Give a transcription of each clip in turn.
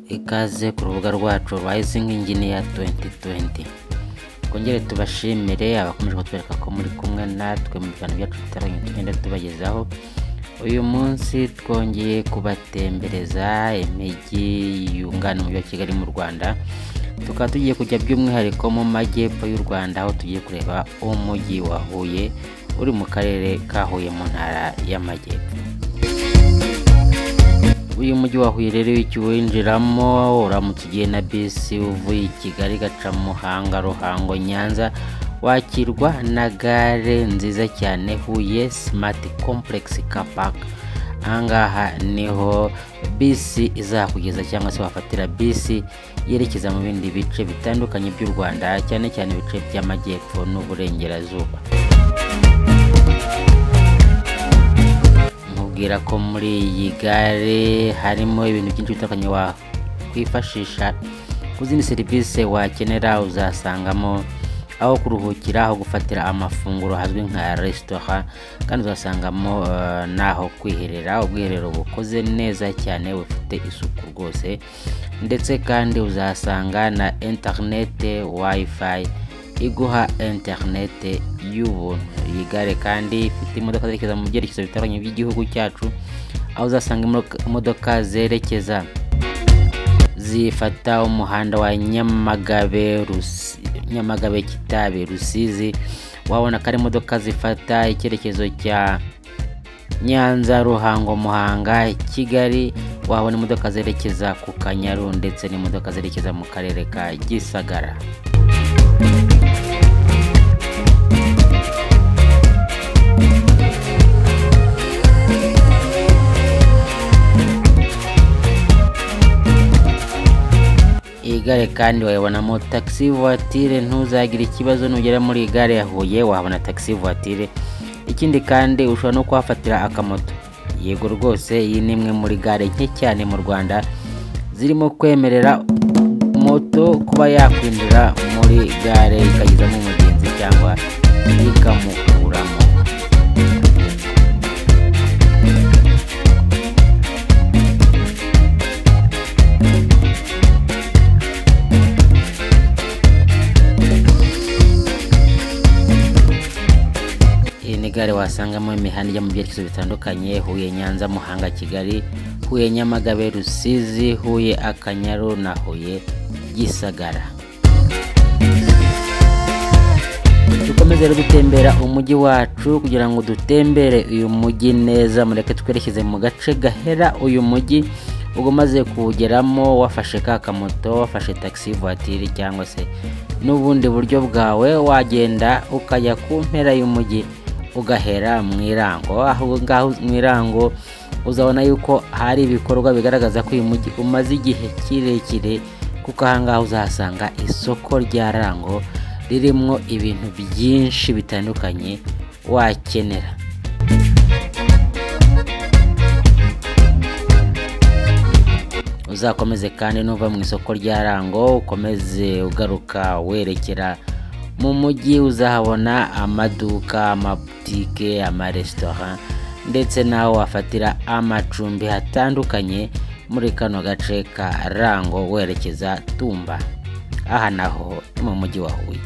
ikaze ku rubuga rwacu Rising Engineer 2020 twongere tubashimire abakomeje kutwereka ko muri kumwe natwe mu biganiro byacu bitandukanye tugenda tubagezaho uyu munsi twongeye kubatembereza imijyi yunganira umujyi wa kigali mu rwanda tukaba tugiye kujya by'umwihariko mu majyepfo y'u rwanda aho tugiye kureba umujyi wa huye uri mu karere ka huye mu ntara y'amajyepfo uyu mujyi wa Huye rero iyo uwinjiramo uramutse ugiye na bisi uvuye i Kigali gaca Muhanga Ruhango Nyanza wakirwa na gare nziza cyane Huye Smart Complex Car Park ahangaha niho bisi izakugeza cyangwa se wafatira bisi yerekeza mu bindi bice bitandukanye by'u Rwanda cyane cyane ibice by'amajyepfo n'uburengerazuba mubwira ko muri iyi gare harimo ibintu byinshi bitandukanye wakwifashisha ku zindi serivisi wakenera uzasangamo aho kuruhukira aho gufatira amafunguro hazwi nka resitora kandi uzasangamo eh, n'aho kwiherera ubwiherero bukoze neza cyane bufite isuku rwose ndetse kandi uzasanga na interinete wifi iguha interinete y'ubuntu iyi gare kandi ifite imodoka zerekeza mu byerekezo bitandukanye by'igihugu cyacu aho uzasanga imodoka- imodoka zerekeza zifata umuhanda wa nyamagabe Rusi- nyamagabe kitabi rusizi wabona ko ari imodoka zifata icyerekezo cya Nyanza, Ruhango, Muhanga, Kigali wahabona imodoka zerekeza ku Kanyaru ndetse n'imodoka zerekeza mu karere ka Gisagara. Iyi gare kandi wayibonamo taxi voiture ntuzagira ikibazo nugera muri iyi gare ya Huye wahabona taxi voiture ikindi kandi ushobora no kuhafatira akamoto yego rwose iyi ni imwe muri gare nke cyane mu Rwanda zirimo kwemerera moto kuba yakwinjira muri gare ikagezamo umugenzi cyangwa ikamukuramo iyi ni gare wasangamo imihanda ijya mu byerekezo bitandukanye huye nyanza muhanga kigali huye nyamagabe rusizi huye akanyaru na huye gisagara dukomeze rero gutembera umujyi wacu kugira ngo dutembere uyu mujyi neza mureke twerekeze mu gace gahera uyu mujyi ubwo umaze kuwugeramo wafashe ka kamoto wafashe taxi voiture cyangwa se n'ubundi buryo bwawe wagenda ukajya ku mpera y'umujyi ugahera mu irango aho ngaho mu irango uzabona yuko hari ibikorwa bigaragaza ko uyu mujyi umaze igihe kirekire kuko ahangaha uzahasanga isoko rya rango ririmo ibintu byinshi bitandukanye wakenera uzakomeze kandi nuva mu isoko rya rango ukomeze ugaruka werekera mu mujyi uzahabona amaduka amabutike amaresitora ndetse n'aho wafatira amacumbi hatandukanye muri kano gace ka rango werekeza tumba aha naho ni mu mujyi wa huye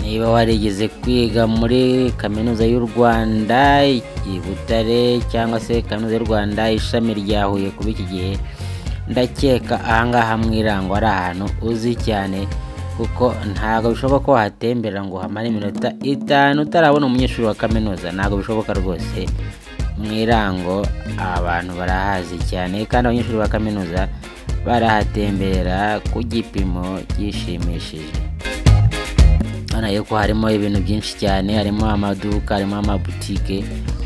niba warigeze kwiga muri kaminuza y'u rwanda i butare cyangwa se kaminuza y'u rwanda ishami rya huye kuba iki gihe ndakeka ahangaha mu irango ari ahantu uzi cyane kuko ntabwo bishoboka ko wahatembera ngo uhamare iminota itanu utarabona umunyeshuri wa kaminuza ntabwo bishoboka rwose mu irango abantu barahazi cyane kandi abanyeshuri ba kaminuza barahatemberera ku gipimo gishimishije hano yuko harimo ibintu byinshi cyane harimo amaduka harimo amabutike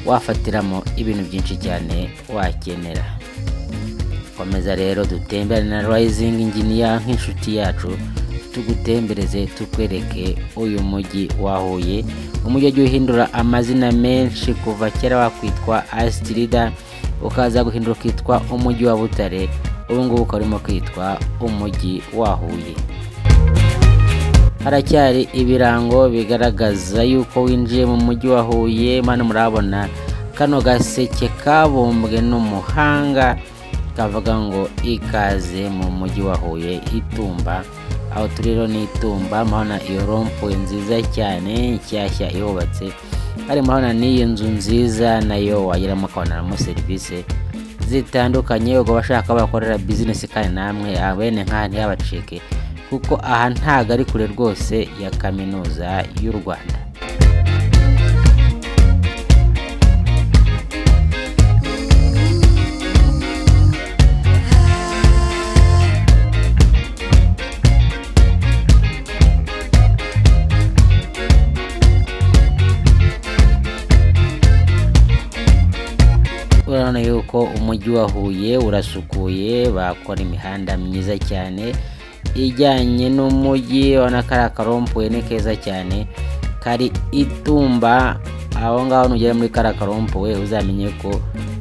wafatiramo ibintu byinshi cyane wakenera komeza rero dutembere na rising engineer nk'inshuti yacu tugutembereze tukwereke uyu mujyi wa huye umujyi wagiye uhindura amazina menshi kuva kera wakwitwa asitirida ukaza guhindura ukitwa umujyi wa butare ubu ngubu ukaba urimo kwitwa umujyi wa huye haracyari ibirango bigaragaza yuko winjiye mu mujyi wa huye mano murabona kano gaseke kabumbwe n'umuhanga kavuga ngo ikaze mu mujyi wa huye itumba aho turi rero ni itumba murabona iyo rompuwe nziza cyane nshyashya ihubatse hari murabona n'iyi nzu nziza nayo wageramo ukabonamo serivisi zitandukanye ubwo abashaka bakorera bizinesi kandi namwe abene nk'aha ntiyabacike kuko aha ntago ari kure rwose ya kaminuza y'u rwanda urabona yuko umujyi wa huye urasukuye bakora imihanda myiza cyane ijyanye n'umujyi urabona ko ari akarompuwe ni keza cyane kari itumba aho ngaho nugera muri kariya karompuwe uzamenye ko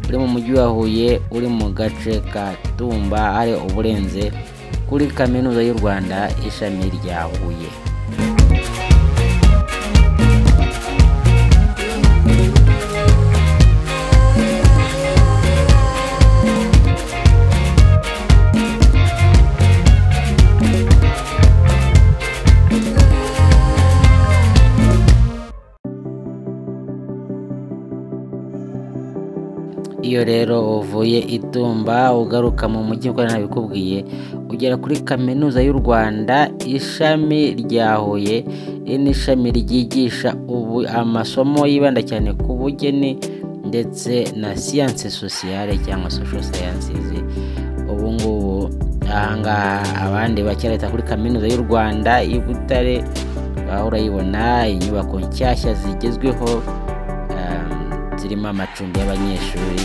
uri mu mujyi wa huye uri mu gace ka tumba hari uburenze kuri kaminuza y'u rwanda ishami rya huye iyo rero uvuye itumba ugaruka mu mujyi uko nabikubwiye ugera kuri kaminuza y'u rwanda ishami rya huye iri ni ishami ryigisha amasomo yibanda cyane ku bugeni ndetse na siyanse sosiyale cyangwa sosho sayansizi ubu ngubu ahangaha abandi bakera leta kuri kaminuza y'u rwanda i butare urayibona inyubako nshyashya zigezweho zirimo amacumbi y'abanyeshuri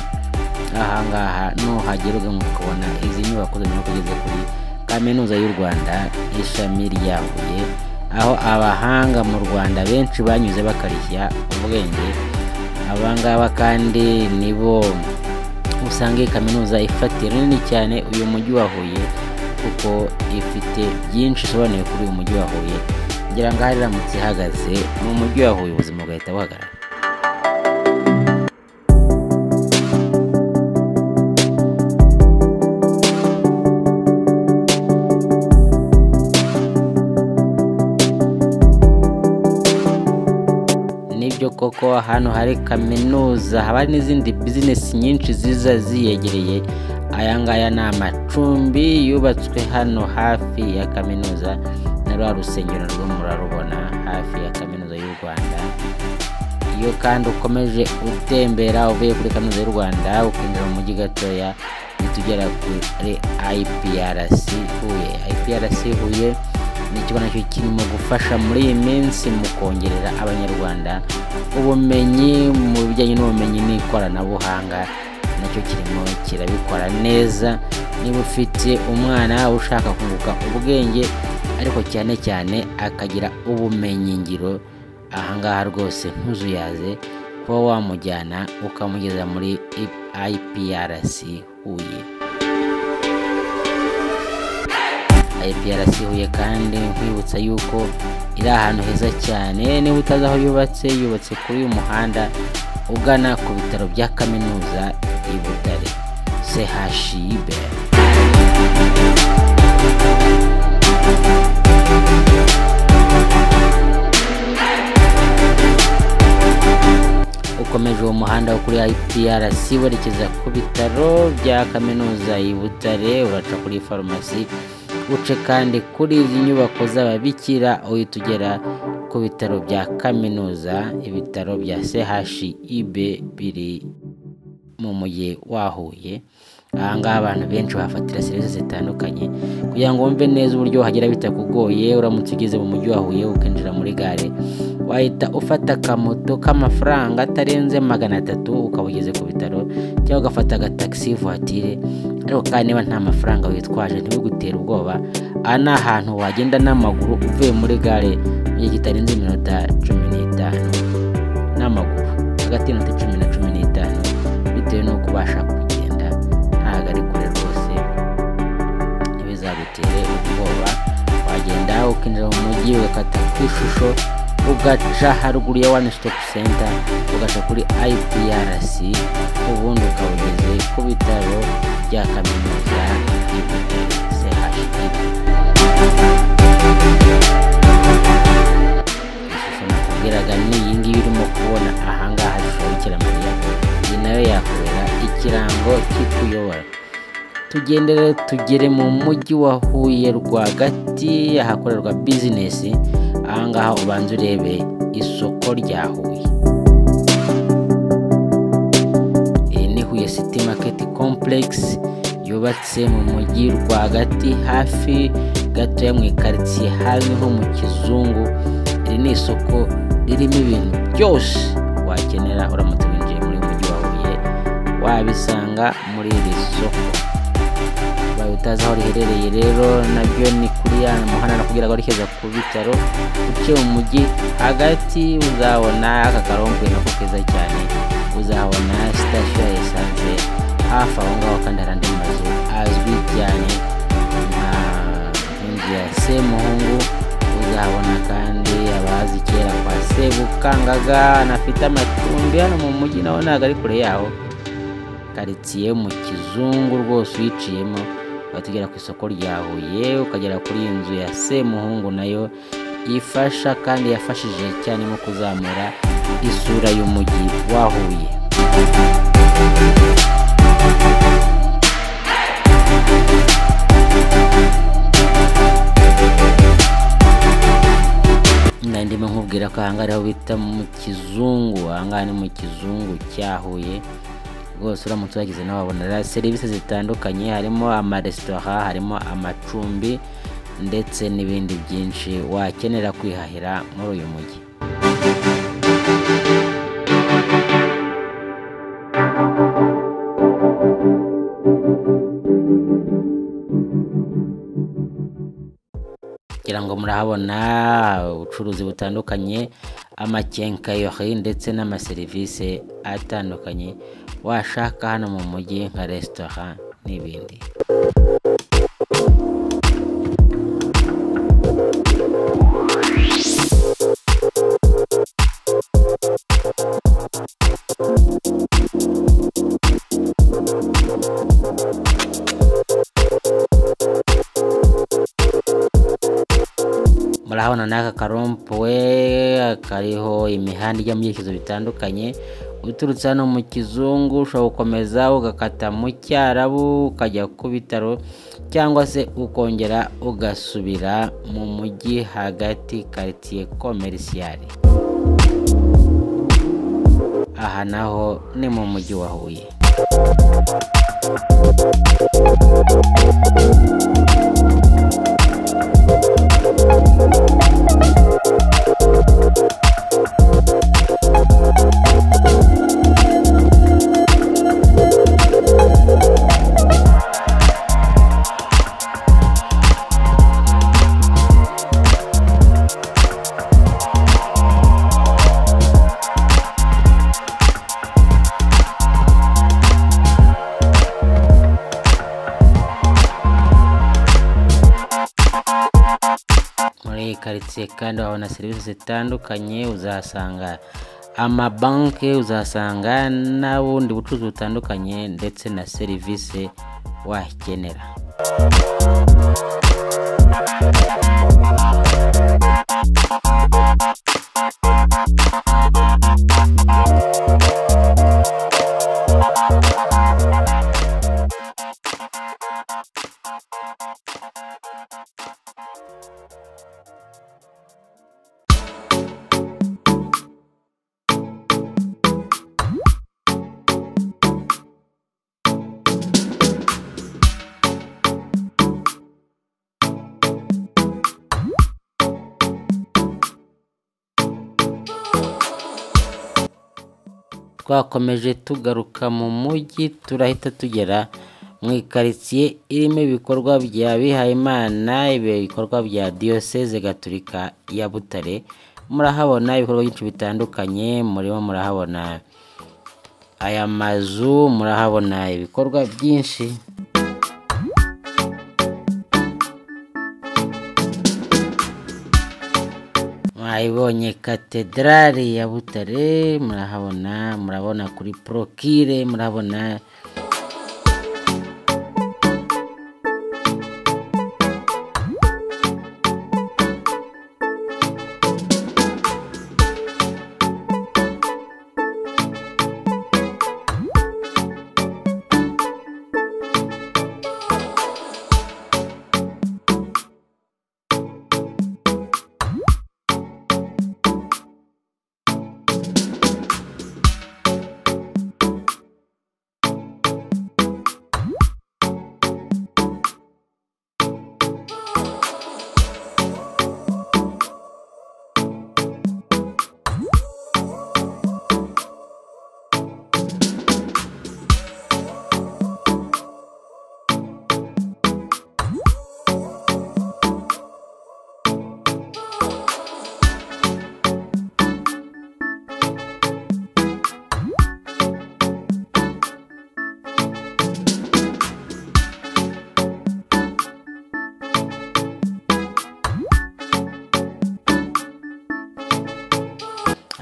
ahangaha nuhagera ugahita ukabona izi nyubako zirimo kugeza kuri kaminuza y'u rwanda ishami rya huye aho abahanga mu rwanda benshi banyuze bakarishya ubwenge abangaba kandi nibo usanga iyi kaminuza ifatiye runini cyane uyu mujyi wa huye kuko ifite byinshi isobanuye kuri uyu mujyi wa huye kugira ngo ahari iramutse ihagaze ni umujyi wa huye ubuzima bugahita buhagarara koko hano hari kaminuza haba n'izindi bizinesi nyinshi ziza ziyegereye aya ngaya ni amacumbi yubatswe hano hafi ya kaminuza na rwa rusengero rwo murarubona hafi ya kaminuza y'u rwanda iyo kandi ukomeje utembera uvuye kuri kaminuza y'u rwanda ukinjira mu mujyi gatoya uhita ugera kuri iprc huye iprc huye ni ikigo nacyo kirimo gufasha muri iyi minsi mu kongerera abanyarwanda ubumenyi mu bijyanye n'ubumenyi n'ikoranabuhanga nacyo kirimo kirabikora neza niba ufite umwana ushaka kunguka ubwenge ariko cyane cyane akagira ubumenyi ngiro ahangaha rwose ntuzuyaze kuba wamujyana ukamugeza muri iprc huye IPRC Huye kandi nkwibutsa yuko iri ahantu heza cyane niba utazi aho yubatse yubatse kuri uyu muhanda ugana ku bitaro bya kaminuza i Butare CHUB ukomeje uwo muhanda wo kuri IPRC werekeza ku bitaro bya kaminuza i Butare uraca kuri farumasi uce kandi kuri izi nyubako z'ababikira uhita ugera ku bitaro bya kaminuza ibitaro bya CHUB biri mu mujyi wa Huye ahangaha abantu benshi bahafatira serivisi zitandukanye kugira ngo wumve neza uburyo wahagera bitakugoye uramutse ugeze mu mujyi wa Huye ukinjira muri gare wahita ufata akamoto k'amafaranga atarenze magana atatu ukaba ugeze ku bitaro cyangwa ugafata agatagisi vuwatire ariko kandi niba nta mafaranga witwaje ntibigutere ubwoba aha ni ahantu wagenda n'amaguru uvuye muri gare mu gihe kitarenze iminota cumi n'itanu n'amaguru hagati y'iminota cumi na cumi n'itanu bitewe n'uko ubasha kugenda ntabwo ari kure rwose ntibizagutere ubwoba wagenda ukinjira mu mujyi ugakata ku ishusho ugaca haruguru ya one stop center ugaca kuri iprc ubundi ukaba ugeze ku bitaro bya kaminuza y'ibitaro chib ishusho nakubwiraga ni iyi ngiyi urimo kubona ahangaha ishusho y'ikiramarira iyi nayo yakubera ikirango kikuyobora tugende rero tugere mu mujyi wa huye rwagati ahakorerwa bizinesi ahangaha ubanza urebe isoko rya huye iri ni huye city market complex yubatse mu mujyi rwagati hafi gato mu ikaritsiye hafi nko mu kizungu iri ni isoko ririmo ibintu byose wakenera uramutse winjiye muri uyu mujyi wa huye wabisanga muri iri soko ubaye utazi aho riherereye rero nabyo ni kuri ya muhanda nakubwira ngo werekeza ku bitaro uciye mu mujyi hagati uzabona aka karompuwe nako keza cyane uzabona sitasiyo ya esanse hafi aho ngaho kandi hari andi mazu azwi cyane nka inzu ya semuhungu uzabona kandi abazi kera kwa sebukangaga anafite amacumbi hano mu mujyi nawe ntabwo ari kure yaho karitsiye mu kizungu rwose uyiciyemo ukagera ku isoko rya huye ukagera kuri iyi nzu ya semuhungu nayo ifasha kandi yafashije cyane mu kuzamura isura y'umujyi wa huye nari ndimo nkubwira ko ahangaha ariho bita mu kizungu ahangaha ni mu kizungu cya huye rwose uramutse uhageze nawe wabonera serivisi zitandukanye harimo amaresitora harimo amacumbi ndetse n'ibindi byinshi wakenera kwihahira muri uyu mujyi kugira ngo murahabona ubucuruzi butandukanye amakenkayori ndetse n'amaserivisi atandukanye washaka hano mu mujyi nka resitora n'ibindi murahabona n'aka karompuwe kariho imihanda ijya mu byerekezo bitandukanye uturutse hano mu kizungu ushobora gukomeza ugakata mu cyarabu ukajya ku bitaro cyangwa se ukongera ugasubira mu mujyi hagati karitsiye komerisiyari aha naho ni mu mujyi wa huye muri iyi karitsiye kandi wabona serivisi zitandukanye uzahasanga amabanki uzahasanga n'ubundi bucuruzi butandukanye ndetse na serivisi wakenera twakomeje tugaruka mu mujyi turahita tugera mu ikaritsiye irimo ibikorwa bya bihayimana ibikorwa bya diyoseze gaturika ya butare murahabona ibikorwa byinshi bitandukanye murimo murahabona aya mazu murahabona ibikorwa byinshi mwayibonye katedrali ya butare murahabona murabona kuri porokire murabona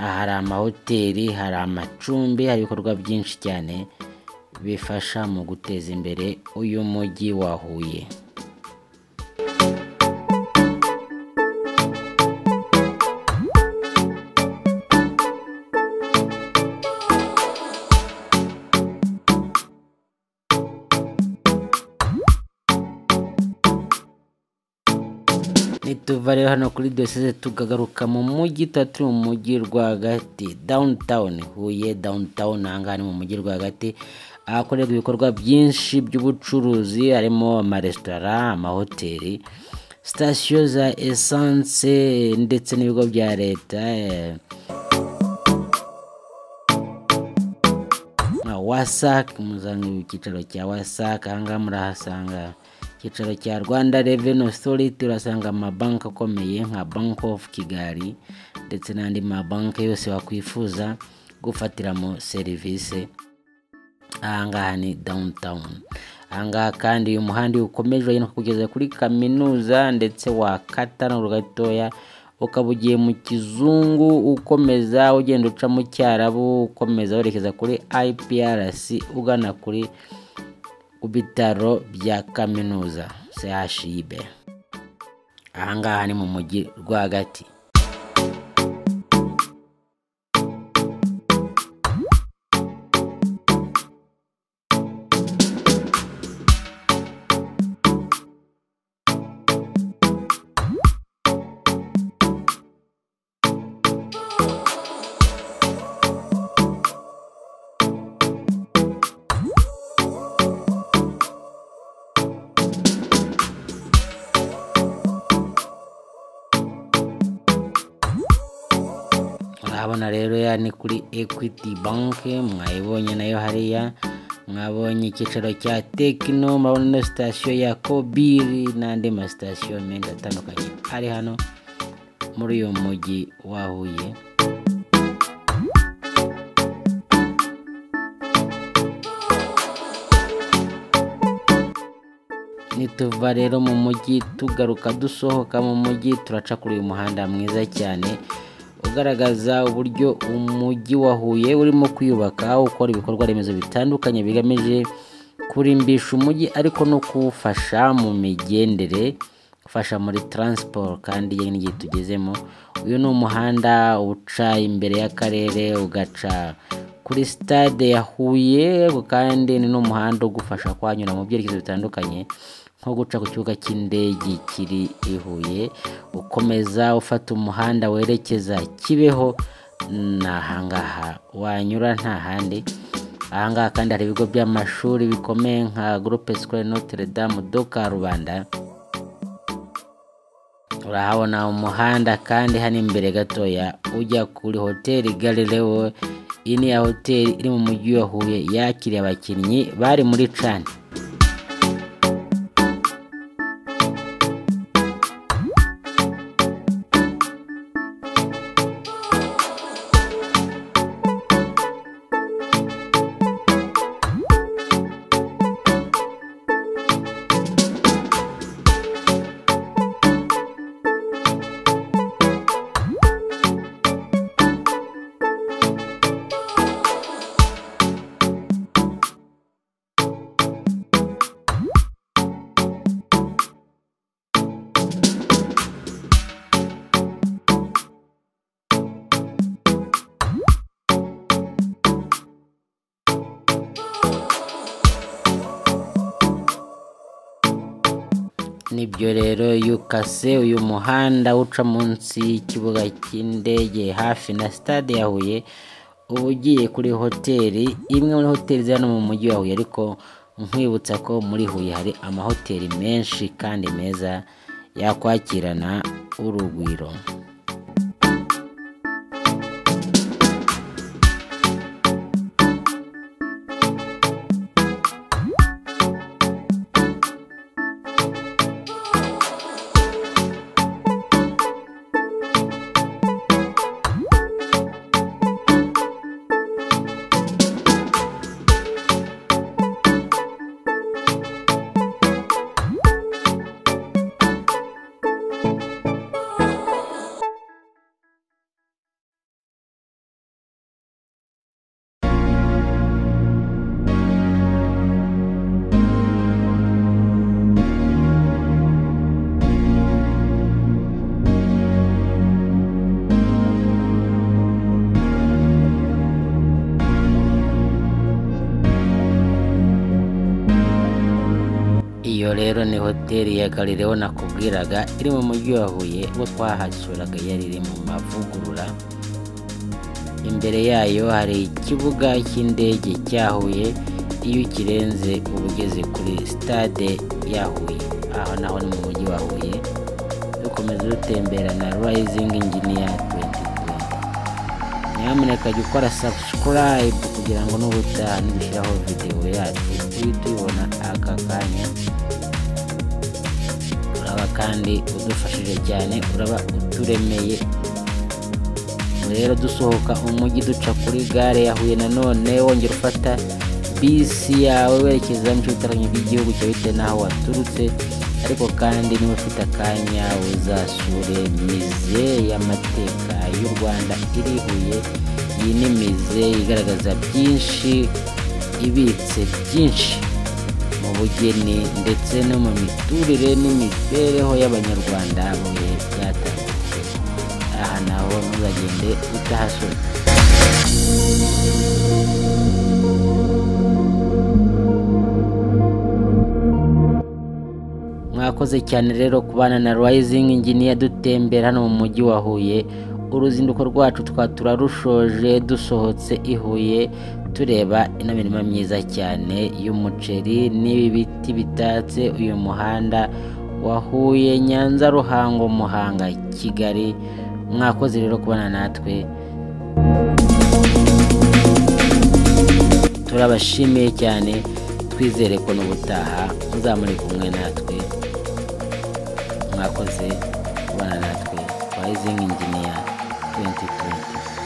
aha hari amahoteli hari amacumbi hari ibikorwa byinshi cyane bifasha mu guteza imbere uyu mujyi wa huye nituva rero hano kuri dosize tukagaruka mu mujyi tuba turi mu mujyi rwagati downtown huye downtown aha ngaha ni mu mujyi rwagati ahakorerwa ibikorwa byinshi by'ubucuruzi harimo amaresitora amahoteli sitasiyo za esanse ndetse n'ibigo bya leta eh, na wasak muzanga icyicaro cya wasak aha ngaha murahasanga icyicaro cya rwanda reveni osoriti urasanga amabanki akomeye nka banki ofu kigali ndetse n'andi mabanki yose wakwifuza gufatiramo serivisi aha ngaha ni dawunitawuni aha ngaha kandi uyu muhanda iyo ukomeje uragenda kugeza kuri kaminuza ndetse wakata no gatoya ukaba ugiye mu kizungu ukomeza ugenda uca mu cyarabu ukomeza werekeza kuri IPRC ugana kuri ku bitaro bya kaminuza CHUB aha ngaha ni mu mujyi rwagati murabona rero ya ni kuri equity bank mwayibonye nayo hariya mwabonye icyicaro cya tekino murabona ino sitasiyo ya kobiri n'andi masitasiyo menshi atandukanye ari hano muri uyu mujyi wa huye nituva rero mu mujyi tugaruka dusohoka mu mujyi turaca kuri uyu muhanda mwiza cyane ugaragaza uburyo umujyi wa Huye urimo kwiyubaka ukora ibikorwa remezo bitandukanye bigamije kurimbisha umujyi ariko no kuwufasha mu migendere gufasha muri taransiporo kandi yewe n'igihe tugezemo uyu ni umuhanda uca imbere y'akarere ugaca kuri sitade ya Huye kandi ni n'umuhanda ugufasha kwanyura mu byerekezo bitandukanye nko guca ku kibuga cy'indege kiri i Huye ukomeza ufata umuhanda werekeza kibeho ni ahangaha wanyura nta handi ahangaha kandi hari ibigo by'amashuri bikomeye nka groupe scolaire notre dame do karubanda urahabona umuhanda kandi hano imbere gatoya ujya kuri hoteli galileo iyi ni ya hoteli iri mu mujyi wa huye yakiriye abakinnyi bari muri cani nibyo rero yukase uyu muhanda uca munsi y'ikibuga cy'indege hafi na sitade ya huye uba ugiye kuri hoteli imwe muri hoteli ziri hano mu mujyi wa huye ariko nkwibutsa ko muri huye hari amahoteli menshi kandi meza yakwakirana urugwiro iyo rero ni hoteli ya galileo nakubwiraga iri mu mujyi wa huye ubwo twahasuraga yari iri mu mavugurura imbere yayo hari ikibuga cy'indege cya huye iyo ukirenze uba ugeze kuri sitade ya huye aho naho ni mu mujyi wa huye dukomeza dutembera na rayizingi inginiya 2020 nyamuneka jya ukora sabusikarayibu kugira ngo n'ubutaha nidushyiraho videwo yacu uhite uyibona aka kanya uraba kandi udufashije cyane uraba uturemeye rero dusohoka umujyi duca kuri gare ya huye nanone wongera ufata bisi yawe werekeza mu bice bitandukanye by'igihugu cyawe bitewe n'aho waturutse ariko kandi niba ufite akanya uzasure mize y'amateka y'u rwanda iri huye iyi ni mize igaragaza byinshi ibitse byinshi mu bugeni ndetse no mu miturire n'imibereho y'abanyarwanda bihe byatambutse aha naho ntuzagende utahasura mwakoze cyane rero kubana na rayizingi inginiya dutembera hano mu mujyi wa huye uruzinduko rwacu twa turarushoje dusohotse i huye tureba ino mirima myiza cyane y'umuceri n'ibi biti bitatse uyu muhanda wahuye nyanza ruhango muhanga kigali mwakoze rero kubana natwe turabashimiye cyane twizere ko n'ubutaha muzamure kumwe natwe mwakoze kubana natwe twayizingi inginiya 2020